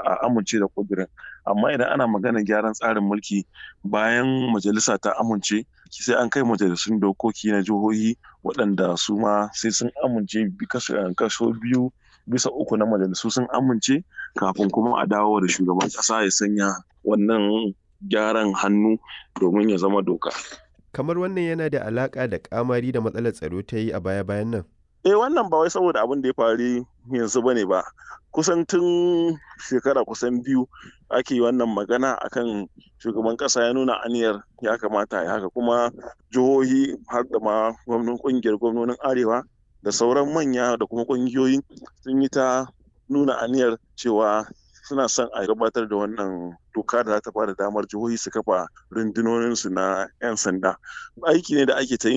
a amince da kudirin amma idan ana magana gyaran tsarin mulki bayan majalisa ta amince sai an kai majalisun dokoki na jihohi waɗanda su ma sai sun amince kaso biyu bisa uku na majalisu sun amince kafin kuma a dawo da shugaban ƙasa ya sanya wannan gyaran hannu domin ya zama doka. kamar wannan yana da alaƙa da ƙamari da matsalar tsaro ta yi a baya-bayan nan eh wannan ba wai saboda abin da ya faru yanzu ba ne ba kusan tun shekara kusan biyu ake wannan magana akan shugaban kasa ya nuna aniyar ya kamata ya haka kuma jihohi har da ma gwamnan kungiyar gwamnonin arewa da sauran manya da kuma kungiyoyi sun yi ta nuna aniyar cewa suna son a gabatar da wannan doka da za ta bada damar jihohi su kafa rundunoninsu na 'yan sanda aiki ne da ake ta yi